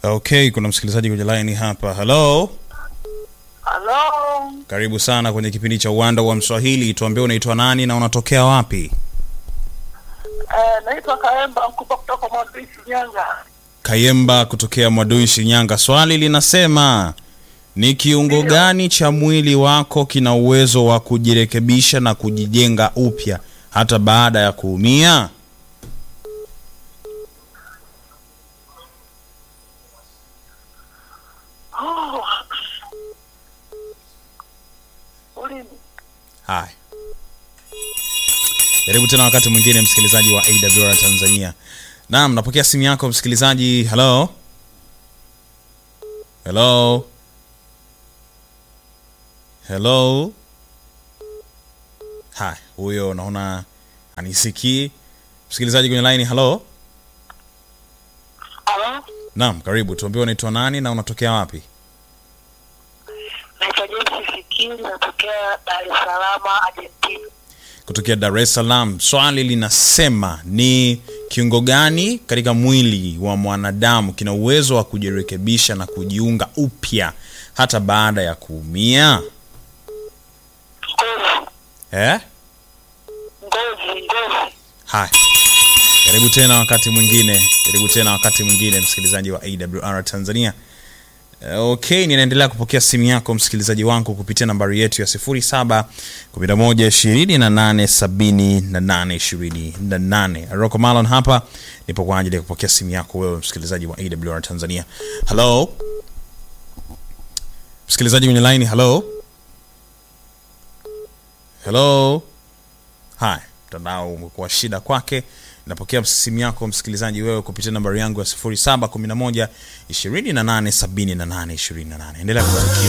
Okay, kuna msikilizaji kwenye line hapa. Hello, Halo, karibu sana kwenye kipindi cha Uwanda wa Mswahili. Tuambie unaitwa nani na unatokea wapi? eh, naitwa Kaemba Mkupa kutoka Mwadui Shinyanga. Kayemba kutokea Mwadui, Shinyanga. Swali linasema ni kiungo gani cha mwili wako kina uwezo wa kujirekebisha na kujijenga upya hata baada ya kuumia? Oh. Ulimi. Haya, jaribu tena wakati mwingine, msikilizaji wa AWR Tanzania. Naam, napokea simu yako msikilizaji. Hello, hello, hello. Haya, huyo naona anisikii msikilizaji kwenye line. Hello, Halo, naam, karibu. Tuambie unaitwa nani na unatokea wapi? naitwa James Fikiri, natokea Dar es Salaam, Argentina. kutokea Dar es Salaam. Swali linasema ni kiungo gani katika mwili wa mwanadamu kina uwezo wa kujirekebisha na kujiunga upya hata baada ya kuumia? Ngozi, Eh? ngozi, ngozi. Haya, karibu tena wakati mwingine, karibu tena wakati mwingine, msikilizaji wa AWR Tanzania. Eh, Okay, ninaendelea kupokea simu yako msikilizaji wangu kupitia nambari yetu ya 07 11 28 78 28. Rocco Malon hapa nipo kwa ajili ya kupokea simu yako wewe msikilizaji wa AWR Tanzania. Hello? Msikilizaji kwenye line, hello? Hello? Haya, mtandao umekuwa shida kwake. Napokea simu yako msikilizaji wewe kupitia nambari yangu ya 0711 28 78 28. Endelea kubarikiwa.